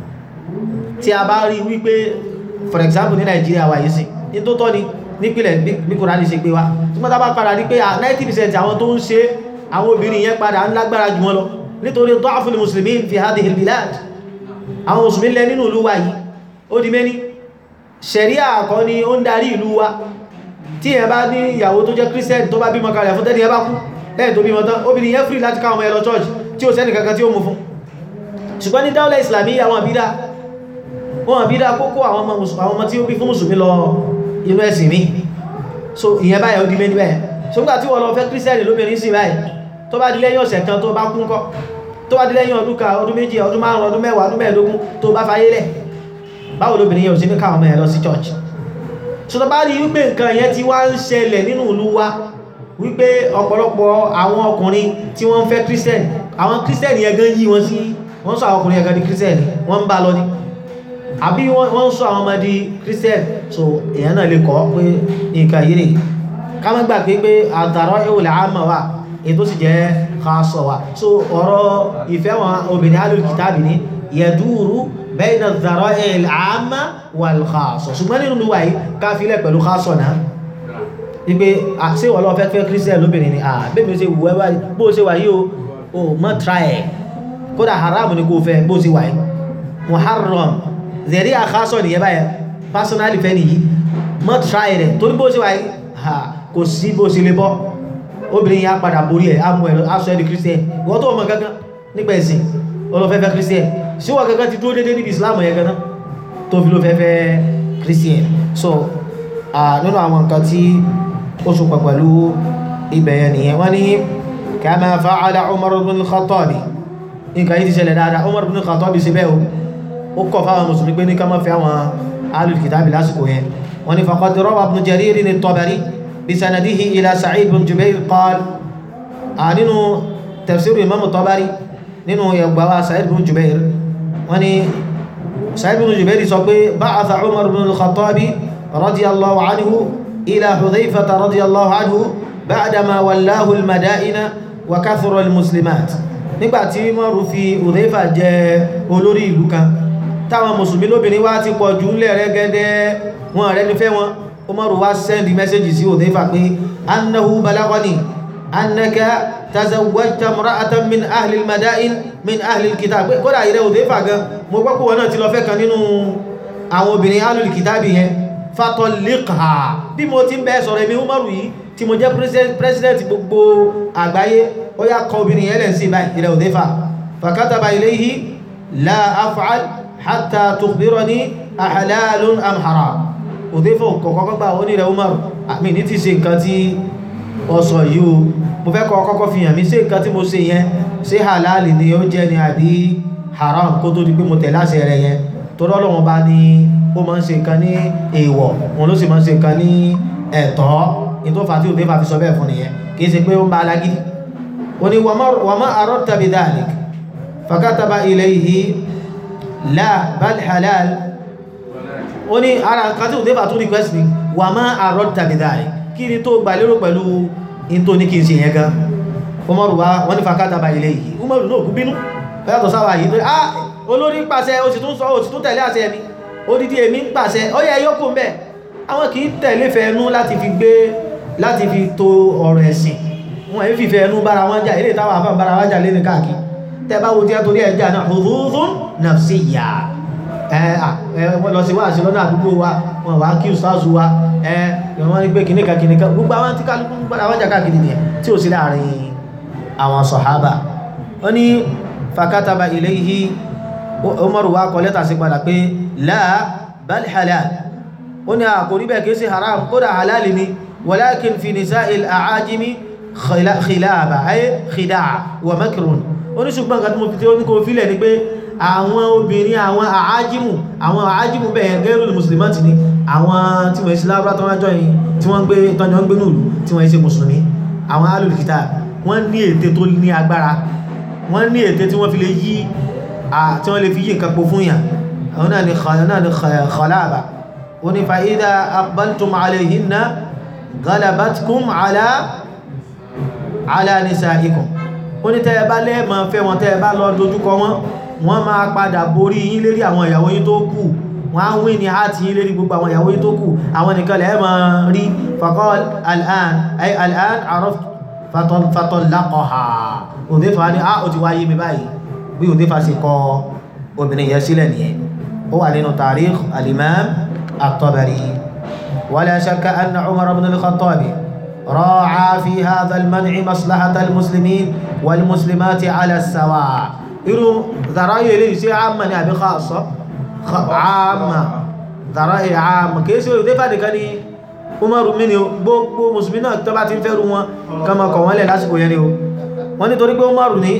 tí a bá rí wípé for example ní Nàìjíríà wà yìí sí ní tó tọ́ ni nípìnlẹ̀ bí Kùránì ṣe gbé wa tí wọ́n tábà padà rí pé 90% àwọn tó ń ṣe àwọn obìnrin yẹn padà ń lágbára jù wọn lọ nítorí da'ful muslimin fi hadhihi al-bilad àwọn mùsùlùmí lẹ nínú ìlú wa yìí ó di mẹ́ni ṣẹ̀ríà kọ́ ni ó ń darí ìlú wa tí ẹ bá ní ìyàwó tó jẹ́ Christian tó bá bímọ kalẹ̀ fún tẹ́ni ẹ bá kú lẹ́yìn tó bímọ tán obìnrin yẹn free láti káwọn ọmọ ẹ lọ church tí ó sẹ́nì kankan tí ó mú fún ṣùgbọ́n ní dáúlẹ̀ ìsìlámì àwọn àbídá wọn àbídá kókó àwọn ọmọ tí ó bí fún mùsùlùmí lọ inú ẹ̀sìn mi so ìyẹn báyẹ̀ ó di mẹ́ni bẹ́ẹ̀ ṣùgbọ́n tí wọ́n lọ fẹ́ kírísítẹ́nì lóbìnrin sí báyìí tó bá di lẹ́yìn ọ̀sẹ̀ kan tó bá kún kọ́ tó bá di lẹ́yìn ọdún kan ọdún méjì ọdún márùn ọdún mẹ́wàá ọdún mẹ́ẹ̀ẹ́dógún tó bá fayé lẹ̀ báwo lóbìnrin yẹn ò sí ní káwọn ọmọ ẹ̀ lọ sí church so tó bá rí wípé nǹkan yẹn ti wá ń ṣẹlẹ̀ nínú ìlú wa wípé ọ̀pọ̀lọpọ̀ àwọn ọkùnrin tí wọ́n ń fẹ́ kírísítẹ́nì àwọn kírísítẹ́nì yẹn gan yí wọn sí wọ́n sọ àwọn ọkùnrin yẹn gan di kírísítẹ́nì wọ́n ń bá lọ ní àbí wọ́n sọ àwọn ọmọ di kírísítẹ́nì so èèyàn náà lè kọ́ pé nǹkan yìí rè ká má gbà pé pé àdàrọ́ ìwòlẹ̀ àmọ́ wa ètò sì jẹ́ khaṣọ wa so ọ̀rọ̀ ìfẹ́ wọn obìnrin alùkìtàbì ní yẹ̀dúrú bayna ad-dhara'i' al-'amma wal-khassa ṣùgbọ́n nínú wà yìí ká filẹ̀ pẹ̀lú khaṣọ náà wípé àṣẹ wọ́n lọ fẹ́ fẹ́ kírísítẹ̀ lóbìnrin ni àbẹ́bẹ̀ ṣe wù ẹ́ bó ṣe wà yìí o mọ́ try ẹ̀ kódà haram ni kò fẹ́ bó ṣe wà yìí muharram zẹ̀rí àkásọ̀ nìyẹn báyẹn personally fẹ́ nìyí mọ́ try rẹ̀ torí bó ṣe wà yìí kò sí bó ṣe lè bọ́ obìnrin yà padà borí ẹ̀ amú ẹ̀ aṣọ ẹ̀ di kírísítẹ̀ wọ́n tó mọ̀ gangan nípa ẹ̀sìn olófẹ́fẹ́ kírísítẹ̀ síwọ́ gangan ti dúró dédé níbi islam yẹn gangan tó fi ló fẹ́fẹ́ kírísítẹ̀ so nínú àwọn nǹkan tí ó sopọ̀ pẹ̀lú ibẹ̀yẹn nìyẹn wọ́n ní kama fa'ala Umar ibn al-Khattab nǹkan yìí ti ṣẹlẹ̀ dáadáa Umar ibn al-Khattab sí bẹ́ẹ̀ ó kọ̀ fáwọn mùsùlùmí pé ní ká má fi àwọn alul kitabi lásìkò yẹn wọ́n ní faqad rawa ibn Jarir at-Tabari بسنده إلى سعيد بن جبير قال نينو تفسير الإمام الطبري نينو يبقى سعيد بن جبير وني سعيد بن جبير صبي بعث عمر بن الخطاب رضي الله عنه إلى حذيفة رضي الله عنه بعدما ولاه المدائن وكثر المسلمات nígbàtí mọ́rù fi Hudhayfa jẹ olórí ìlú kan táwọn mùsùlùmí lóbìnrin wá ti pọ̀ jù lẹ́rẹ́gẹ́dẹ́ wọn rẹ̀ nífẹ́ wọn umaru wá sẹ́ndì mẹ́sẹ́jì sí Hudhayfa pé annahu balagani annaka tazawwajta imra'atan min ahli al-mada'in min ahli al-kitab pé kódà ìrẹ́ Hudhayfa gan mo gbọ́ pé wọn náà ti lọ fẹ́ kan nínú àwọn obìnrin ahli al-kitab yẹn fatalliqha bí mo ti ń bẹ́ sọ̀rọ̀ èmi umaru yìí tí mo jẹ́ president gbogbo àgbáyé ó yá kọ obìnrin yẹn lẹ́sìn báyìí ìrẹ́ Hudhayfa fakataba ilayhi la af'al hatta tukhbirani ahalalun am haram òdéfò kọ̀kọ́kọ́ gbà ó ní rẹ̀ Umar àmì ní ti ṣe nǹkan tí ó sọ yìí o mo fẹ́ kọ́ kọ́kọ́ fi hàn mí ṣé nǹkan tí mo ṣe yẹn ṣé halal ni ó jẹ́ ni àbí haram kó tó di pé mo tẹ̀lé àṣẹ rẹ̀ yẹn tó lọ́lọ́wọ́n bá ní ó máa ń ṣe nǹkan ní èèwọ̀ wọn ló sì máa ń ṣe nǹkan ní ẹ̀tọ́ ní tó fà tí òdéfà fi sọ bẹ́ẹ̀ fún nìyẹn kì í ṣe pé ó ń bá alágídí ó ní wa ma aradta bi dhalik fakataba ilayhi la bal halal ó ní ara nǹkan tí òdébà tó request ni wà máa àrọ́ tàbí dáre kí ni tó gbà lérò pẹ̀lú in tó ní kí n ṣe yẹn gan Umaru wá wọ́n ní fakátàbà ilé yìí Umaru náà kú bínú fẹ́yàtọ̀ sáwà yìí tó ah olórí ń pàṣẹ o sì tún sọ o sì tún tẹ̀lé àṣẹ mi odidi èmi ń pàṣẹ ó yẹ yókù ń bẹ̀ àwọn kì í tẹ̀lé fẹ́ẹ̀nú láti fi gbé láti fi to ọ̀rọ̀ ẹ̀sìn wọn èyí fi fẹ́ẹ̀nú bára wọn jà ilé ìtawà àfà bára wọn jà lé ní káàkiri tẹ́ bá wo tí a torí ẹja náà hududun nafsiyya wọ́n lọ sí wá sí lọ́nà àdúgbò wa wọ́n wá kí ìsáàsù wa wọ́n ní pé kìníkà kìníkà gbogbo àwọn tí kálukú gbọ́dá wọ́n jàkà kìí nìyẹn tí ó sí láàrin àwọn sọ̀hábà wọ́n ní fakátaba ilayhi Umaru wá kọ lẹ́tà sí padà pé la bal halal ó ní àkórí bẹ́ẹ̀ kìí sí haram kódà halal ni walakin fi nisa'il a'ajimi khilaba ay khida'a wa makrun ó ní ṣùgbọ́n nǹkan tí mo fi tí ó ní kò fílẹ̀ ni pé àwọn obìnrin àwọn àájímù àwọn àájímù bẹ́ẹ̀ gẹ́rù mùsùlùmí ni àwọn tí wọ́n ṣe lábúrá tó wájọ́ yìí tí wọ́n gbé tọ́jọ́ ń gbé nùlù tí wọ́n ṣe mùsùlùmí àwọn alùlùkítà wọ́n ní ète tó ní agbára wọ́n ní ète tí wọ́n fi lè yí tí wọ́n lè fi yí nǹkan po fún yàn àwọn náà ni khalaba ó ní fa idha aqbaltum alayhinna galabatkum ala ala nisaikum ó ní tẹ́ ẹ bá lẹ́ẹ̀mọ́ fẹ́ wọn tẹ́ ẹ bá lọ dojúkọ wọn wọ́n máa padà borí yín lérí àwọn ìyàwó yín tó kù wọ́n á wí ní àti yín lérí gbogbo àwọn ìyàwó yín tó kù àwọn nìkan lẹ́ẹ̀ máa rí faqal al'an ay al'an araf fatallaqaha òdífà ní ah ó ti wáyé mi báyìí bí òdífà sì kọ obìnrin yẹn sílẹ̀ nìyẹn ó wà nínú tarikh al-imam at-tabari wala shakka anna umar ibn al-khattabi راعى في هذا المنع مصلحة المسلمين والمسلمات على السواء إنه ذرائع ليس عامة أبي خاصة عامة ذرائع عامة كيف يدفع ذلك Umaru mi ni o gbogbo Mùsùlùmí náà tó bá ti ń fẹ́rù wọn kama kọ̀ wọ́n lẹ̀ lásìkò yẹn ni o wọ́n ní torí pé Umaru ní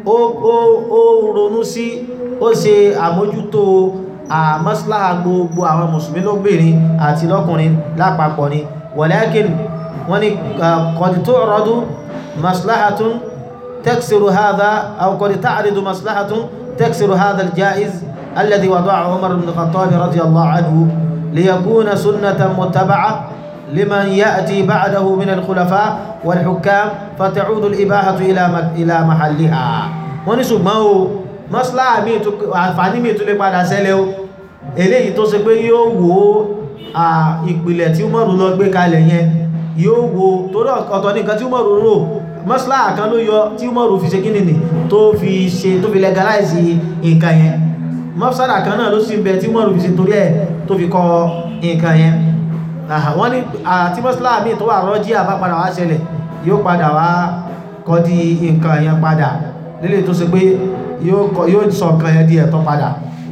ó ronú sí ó ṣe àmójútó àmọ́síláhà gbogbo àwọn Mùsùlùmí lóbìnrin àti lọ́kùnrin lápapọ̀ ni walakin wọ́n ní qad tu'radu maslahatun taksiru hadha aw qad ta'ridu maslahatun taksiru hadha al-ja'iz alladhi wada'ahu Umar ibn Khattab radiyallahu anhu liyakuna sunnatan muttaba'a liman ya'ti ba'dahu min al-khulafa wal-hukam fata'udu al-ibahatu ila ila mahalliha wọ́n ní ṣùgbọ́n o maslaha mi tó àǹfààní mi tó lè padà ṣẹlẹ̀ o eléyìí tó ṣe pé yóò wò ìpìlẹ̀ tí Umaru lọ gbé kalẹ̀ yẹn yóò wo torí ọ̀tọ̀ ní nǹkan tí Umaru rò mọ́sílá kan ló yọ tí Umaru fi ṣe kí nìní tó fi ṣe tó fi legalize nǹkan yẹn mọ́sílá kan náà ló sì ń bẹ tí Umaru fi ṣe torí ẹ̀ tó fi kọ nǹkan yẹn wọ́n ní àti mọ́sílá mi tó wà rọ́jí àbá padà wá ṣẹlẹ̀ yóò padà wá kọ́ di nǹkan yẹn padà lílé tó ṣe pé yóò sọ nǹkan yẹn di ẹ̀tọ́ padà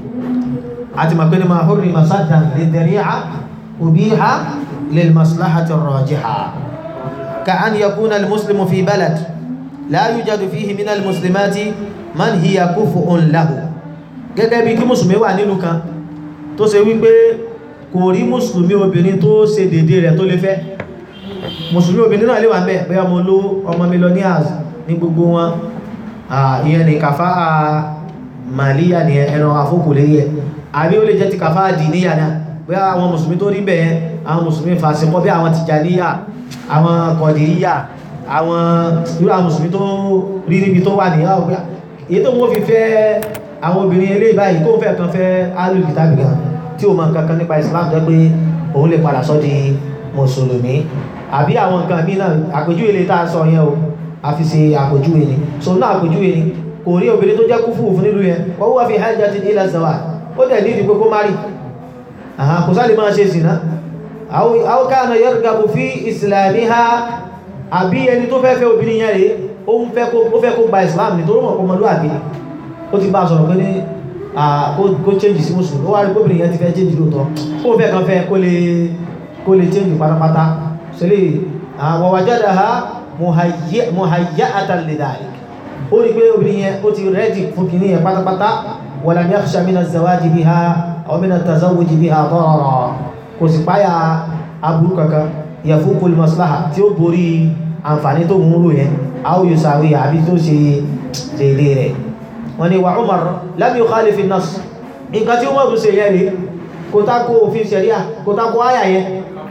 àti mọ̀ pé ní máa hórí masájà lè tẹ̀rí à òbí ha للمصلحة الراجحة كأن يكون المسلم في بلد لا يوجد فيه من المسلمات من هي كفء له gẹ́gẹ́ bí kí mùsùlùmí wà nílùú kan tó ṣe wípé kò rí mùsùlùmí obìnrin tó ṣe dédé rẹ̀ tó lè fẹ́ mùsùlùmí obìnrin náà lè wà mẹ́ bẹ́ ọmọ olówó ọmọ millionaires ní gbogbo wọn ìyẹn ni kàfá màlíyà ni ẹran afókòlé yẹ àbí ó lè jẹ́ ti kàfá dìníyà náà bí àwọn mùsùlùmí tó rí bẹ̀ẹ́ àwọn mùsùlùmí fàṣíkọ́ bí àwọn tìjàníyà àwọn kọ̀dìríyà àwọn irú àwọn mùsùlùmí tó rí níbi tó wà níyà ọgbà èyí tó wọ́n fi fẹ́ àwọn obìnrin ilé ìbáyìí kó fẹ́ kan fẹ́ alùpùpù gan tí ó mọ̀ kankan nípa Islam jẹ́ pé òun lè padà sọ́ di mùsùlùmí àbí àwọn nǹkan mí náà àpèjúwe lè tá a sọ yẹn o a fi ṣe àpèjúwe ni so náà àpèjúwe ni kò rí obìnrin tó jẹ́ kúfù fún nílùú yẹn wọ́n wá fi hajjatin ila zawaj ó dẹ̀ ní ìdí pé kó má rí kò sáré máa ṣe sìná aw kana yargabu fi islamiha àbí ẹni tó fẹ́ fẹ́ obìnrin yẹn rẹ̀ ó ń fẹ́ kó gba islam ní tó rọ̀mọ̀ kó mọ́lú àbí ó ti bá sọ̀rọ̀ pé ní kó change sí mùsùlùmí ó wá rí obìnrin yẹn ti fẹ́ change lóòtọ́ kó fẹ́ kan fẹ́ kó lè change pátápátá sílẹ̀ wa wajadaha muhayya'atan lidhalik ó rí pé obìnrin yẹn ó ti rẹ́dì fún kìíní yẹn pátápátá walam yakhsha min az-zawaji biha aw min at-tazawwuji biha darara kò sì páyà aburú kankan yafukul maslaha tí ó borí àǹfààní tó ń rò yẹn aw yusawi àbí tó ṣe dédé rẹ̀ wọ́n ni wà Umar lam yukhalif an-nass nǹkan tí Umar ṣe yẹn rí kò tako òfin ṣẹ̀ríà kò tako áyà yẹn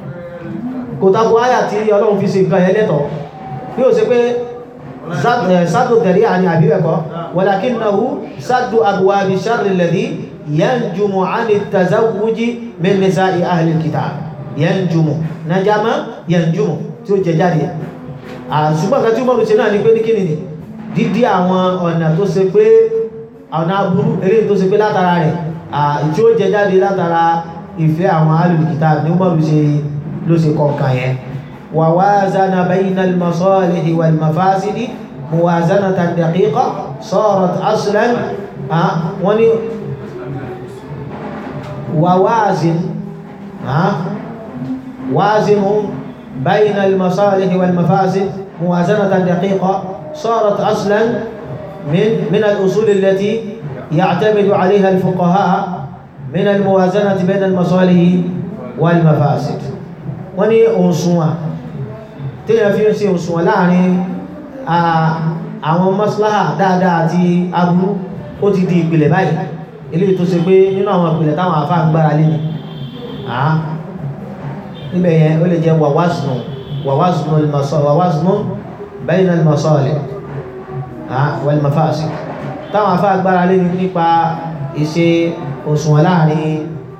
kò tako áyà tí Ọlọ́run fi ṣe nǹkan yẹn lẹ́tọ̀ọ́ bí ó ṣe pé sádù tẹ̀rí àní àbíbẹ̀kọ́ walakinnahu sádù abwabi sharri alladhi yanjumu ani tazawuji min nisa'i ahli alkitab yanjumu najama yanjumu tí ó jẹ jáde ṣùgbọ́n kan tí ó mọ́rún ṣe náà ní pé ní kíni ni dídí àwọn ọ̀nà tó ṣe pé ọ̀nà aburú eléyìí tó ṣe pé látara rẹ̀ tí ó jẹ jáde látara ìfẹ́ àwọn ahli alkitab ní mọ́rún ṣe ló ṣe kọ̀ọ̀kan yẹn wa wazana bayna al-masalihi wal mafasidi muwazanatan daqiqa sarat aslan wọ́n ni ووازن ها وازن بين المصالح والمفاسد موازنة دقيقة صارت أصلا من من الأصول التي يعتمد عليها الفقهاء من الموازنة بين المصالح والمفاسد وني أنصوا تيجي في نفسي أنصوا láàrin àwọn maslaha dáadáa àti aburú ó ti di ìpìlẹ̀ báyìí eléyìí tó ṣe pé nínú àwọn ìpìlẹ̀ táwọn àfá ń gbára lé ní àá níbẹ̀ yẹn ó lè jẹ́ wàwázùnù wàwázùnù ìmọ̀sọ̀ wàwázùnù bayna al-masalih wal-mafasid táwọn afá agbára lé nípa ìṣe òṣùwọ̀n láàrin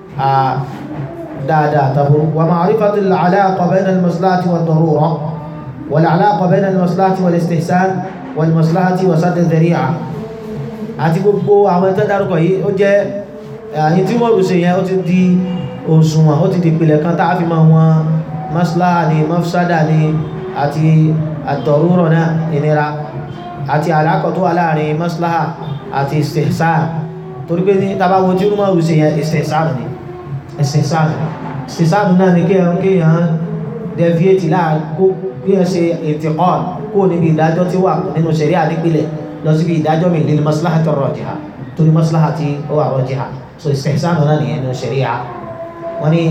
dáadáa tàbí wa ma'rifati al-alaqa bayna al-maslahati wad-darura wal-alaqa bayna al-maslahati wal-istihsan wal-maslahati wa sadd adh-dhari'a àti gbogbo àwọn ẹ̀tọ́ dárúkọ yìí ó jẹ́ àyín tí wọ́n rù sí yẹn ó ti di òṣùwọ̀n ó ti di ìpìlẹ̀ kan tá a fi máa wọn maslaha ni mafsada ni àti àtọ̀rúrọ̀ náà ìnira àti àlákọ̀ tó wà láàrin maslaha àti istihsan torí pé ní tabawo tí wọ́n rù sí yẹn istihsan ni istihsan istihsan náà ni kéèyàn deviate láàkó kéèyàn ṣe intiqal kó níbi ìdájọ́ tí wà nínú ṣẹ̀ríà nípìlẹ̀ lọ síbi ìdájọ́ mi lil maslahati rajiha torí maslahati ó wà rajiha so istihsan náà nìyẹn nínú ṣẹ̀ríà wọ́n ní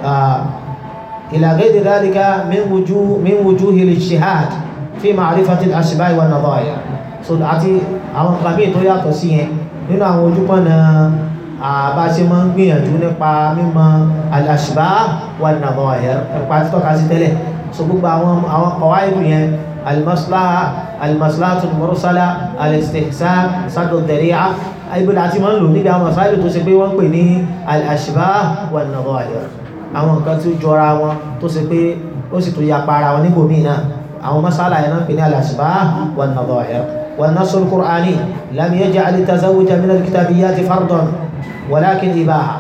ila ghayri dhalika min wujuh min wujuhi al-ijtihad fi ma'rifati al-ashbah wa an-nadha'ir so àti àwọn kan míì tó yàtọ̀ sí yẹn nínú àwọn ojúpọ̀nà bá ṣe máa ń gbìyànjú nípa mímọ̀ al-ashbah wa an-nadha'ir nípa títọ́ka sí tẹ́lẹ̀ so gbogbo àwọn àwọn qawaid yẹn al-maslaha al-maslahatu al-mursala al-istihsan saddu ad-dhari'a ibi láti máa ń lò níbi àwọn masáìlì tó ṣe pé wọ́n pè ní al-ashbah wa an-nadha'ir àwọn nǹkan tí ó jọra wọn tó ṣe pé ó sì tó yapa ara wọn níbòmí náà àwọn masala yẹn náà pè ní al-ashbah wa an-nadha'ir wa an-nass al-qur'ani lam yaj'al at-tazawwuj min al-kitabiyyat fardan walakin ibaha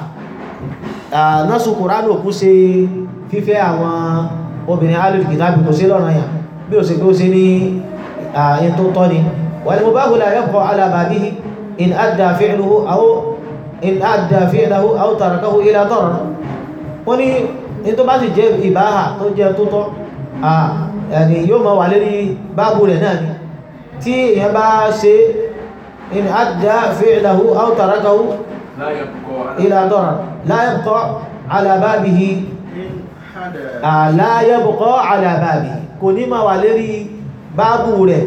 nass al-qur'ani òkú ṣe fífẹ́ àwọn obìnrin alul kitabi kò sí lọ́nà yà bí ó ṣe pé ó ṣe ní ẹni tó tọ́ ni wal mubahu la yabqa ala babihi in adda fi'luhu aw in adda fi'lahu aw tarakahu ila darar wọ́n ní ní tó bá sì jẹ́ ìbáhà tó jẹ́ tó tọ́ ẹni yóò máa wà lérí báàbù rẹ̀ náà ni tí èyàn bá ṣe in adda fi'lahu aw tarakahu ila darar la yabqa ala babihi la yabqa ala babihi kò ní máa wà lérí báàbù rẹ̀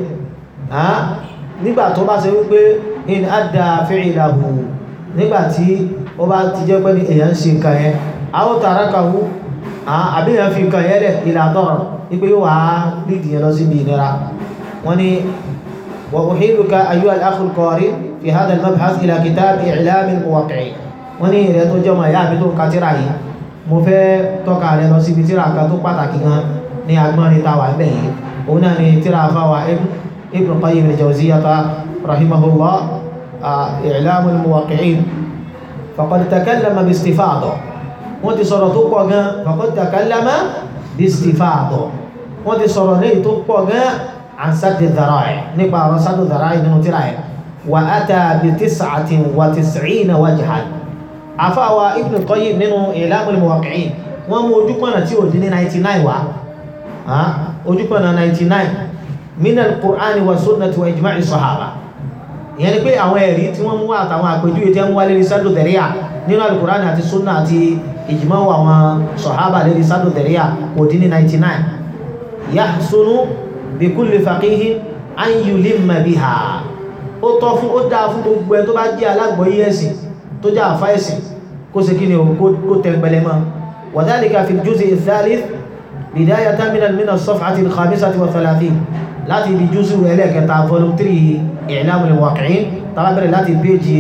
nígbà tó bá ṣe wípé in adda fi'lahu nígbàtí ó bá ti jẹ́ pé ní èyàn ṣe nǹkan yẹn àwọn tàrákàwú àbí èyàn fi nǹkan yẹn lẹ̀ ila darar wípé yóò wá lídìí yẹn lọ síbi ìnira wọ́n ní wa uhiluka ayyuha al-akh al-qari fi hadha al-mabhath ila kitab i'lam al-muwaqqi'in wọ́n ní ìrẹ́ tó jọmọ̀ ìyá mi tó ń ka tíra yìí mo fẹ́ tọ́ka rẹ lọ síbi tíra kan tó pàtàkì gan ní agbọ́nrin táwà ń bẹ̀ yìí òun náà ni tíra fáwa ibn qayyim al-jawziyyah rahimahullah i'lam al-muwaqqi'in faqad takallama bi-istifada wọ́n ti sọ̀rọ̀ tó pọ̀ gan faqad takallama bi-istifada wọ́n ti sọ̀rọ̀ léyìí tó pọ̀ gan an saddi dhara'i nípa ọ̀rọ̀ saddi dhara'i nínú tíra yẹn wa ata bi tis'atin wa tis'ina wajhan àfáwà ibn qayyim nínú i'lam al-muwaqqi'in wọ́n mú ojúpọ̀nà tí ò dín ní 99 wá ojúpọ̀nà 99 min al-qur'ani wa sunnati wa ijma'i sahaba ìyẹn ni pé àwọn ẹ̀rí tí wọ́n mú àtàwọn àpèjúwe tí wọ́n wá lérí sádò dẹ̀ríà nínú al-qur'ani àti sunna àti ijma' àwọn sahaba lérí sádò dẹ̀ríà kò dín ní 99 yahsunu bi kulli faqihin an yulimma biha ó tọ́ fún ó dáa fún gbogbo ẹ tó bá jẹ́ alágbọ̀ọ́yé ẹ̀sìn tó jẹ́ àfá ẹ̀sìn kó ṣe kí ni kó tẹ̀gbẹ̀lẹ̀ mọ́ wa dhalika fi al-juz' ath-thalith bidayatan min as-safhati al-khamisati wa thalathin láti ibi jùsù ẹlẹ́ẹ̀kẹta volume 3 i'lam al-muwaqqi'in tàbí bẹ̀rẹ̀ láti péjì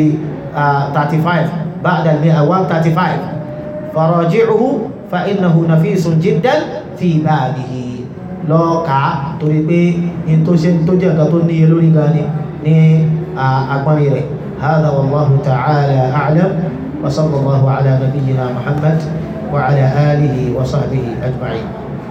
35 ba'da al-mi'a 135 faraji'uhu fa innahu nafisun jiddan fi babihi lọ́ọ̀ká torí pé in tó jẹ́ nǹkan tó níye lórí gan ni ní agbọ́nrin rẹ̀ هذا والله تعالى أعلم وصلى الله على نبينا محمد وعلى آله وصحبه أجمعين